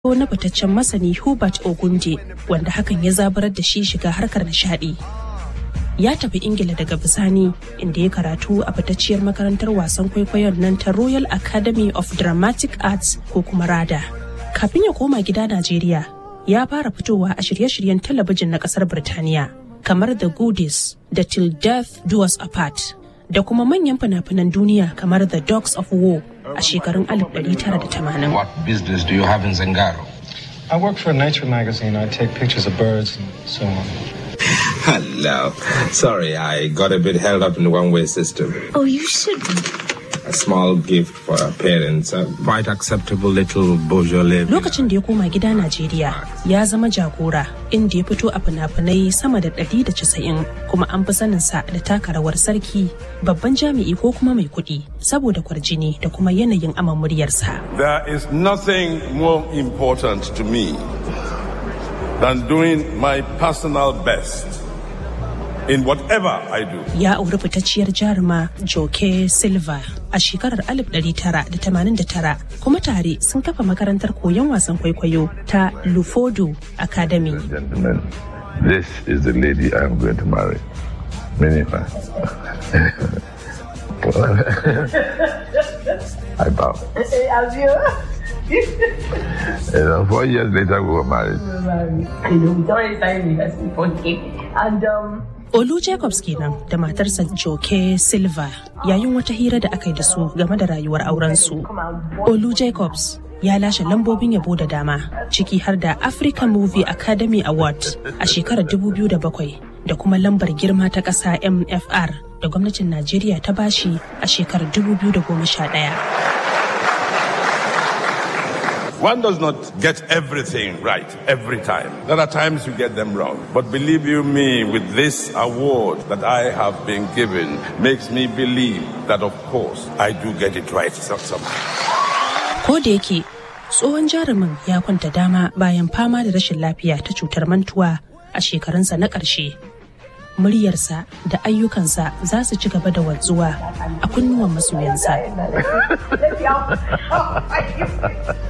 na fitaccen masani Hubert Ogunde wanda hakan ya zabarar da shi shiga harkar nishadi. Ya tafi Ingila daga bisani inda ya karatu a fitacciyar makarantar wasan kwaikwayon nan ta Royal Academy of Dramatic Arts ko kuma RADA. Kafin ya koma gida Najeriya, ya fara fitowa a shirye-shiryen talabijin na kasar Birtaniya kamar The Goodies da Till Death Do Us Apart da kuma manyan fina-finan duniya kamar The Dogs of War a shekarun 1980. What business do you have in Zangaro? I work for a nature magazine. I take pictures of birds and so on. Hello. Sorry, I got a bit held up in the one-way system. Oh, you shouldn't. A small gift for our parents. A quite acceptable little Beaujolais. Lokacin da ya koma gida Najeriya ya zama jagora inda ya fito a fina-finai sama da 190 kuma an fi saninsa da taka rawar sarki babban jami'i ko kuma mai kuɗi saboda kwarjini da kuma yanayin aman muryarsa. There is nothing more important to me than doing my personal best in whatever I do. Ya auri fitacciyar jaruma Joke Silva a shekarar 1989 kuma tare sun kafa makarantar koyon wasan kwaikwayo ta Lufodo Academy. Gentlemen, this is the lady I am going to marry. Minifa. I bow. You know, four years later, we were married. And um, Olu Jacobs kenan da matarsa Joke Silva yayin wata hira da aka yi da su game da rayuwar aurensu. Olu Jacobs ya lashe lambobin yabo da dama ciki har da African Movie Academy Award a shekarar 2007 da kuma lambar girma ta ƙasa MFR da gwamnatin Najeriya ta bashi a shekarar 2011. One does not get everything right every time. There are times you get them wrong. But believe you me, with this award that I have been given, makes me believe that, of course, I do get it right some- somehow. Ko da yake tsohon jarumin ya kwanta dama bayan fama da rashin lafiya ta cutar mantuwa a shekarunsa na ƙarshe. Muryarsa da ayyukansa za su ci gaba da wanzuwa a kunnuwan masoyansa.